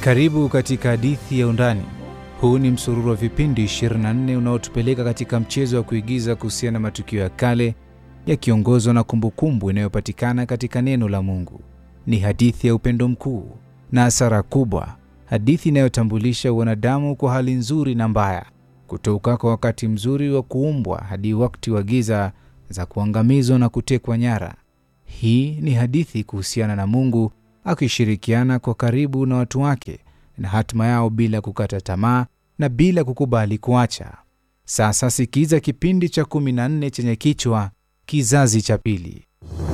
Karibu katika hadithi ya Undani. Huu ni msururu wa vipindi 24 unaotupeleka katika mchezo wa kuigiza kuhusiana na matukio ya kale yakiongozwa na kumbukumbu inayopatikana katika neno la Mungu. Ni hadithi ya upendo mkuu na hasara kubwa, hadithi inayotambulisha wanadamu kwa hali nzuri na mbaya, kutoka kwa wakati mzuri wa kuumbwa hadi wakati wa giza za kuangamizwa na kutekwa nyara. Hii ni hadithi kuhusiana na Mungu akishirikiana kwa karibu na watu wake na hatima yao bila kukata tamaa na bila kukubali kuacha. Sasa sikiza kipindi cha 14 chenye kichwa Kizazi cha Pili.